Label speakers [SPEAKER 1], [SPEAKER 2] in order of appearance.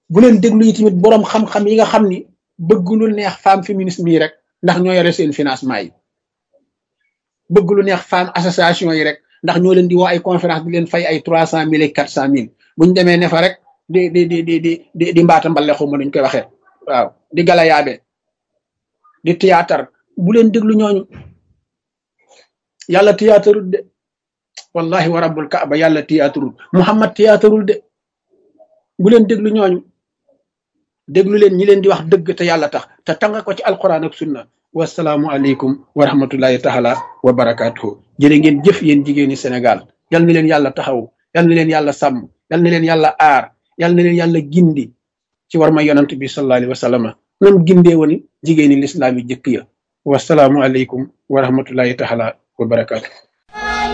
[SPEAKER 1] bu leen déglu yi tamit boroom xam-xam yi nga xam ni bëgg lu neex femme féminisme yi rek ndax ñoo yore seen financement yi bëgg lu neex femme association yi rek ndax ñoo leen di woo ay conférence di leen fay ay trois cent mille et quatre cent mille buñ demee ne fa rek di di di di di di mbaata mbale xuma nuñ koy waxee waaw di galayaabe di théâtre bu leen déglu ñooñu yàlla théâtreul de wallahi wa rabbul kaaba yàlla théâtreul muhammad théâtreul de bu leen déglu ñooñu déglu leen ñi leen di wax dëgg te yàlla tax te tanga ko ci alquran ak sunna wasalaamu aleykum wa rahmatullahi taala wa barakaatuhu jërë ngeen jëf yéen jigéeni Sénégal yal na leen yàlla taxaw yal na leen yàlla sàmm yal na leen yàlla aar yal na leen yàlla gindi ci war ma yonant bi sallallahu alayhi wa sallam nam gindee woon jigéeni lislaam yi jëkk ya wasalaamu aleykum wa rahmatullahi taala wa barakaatuhu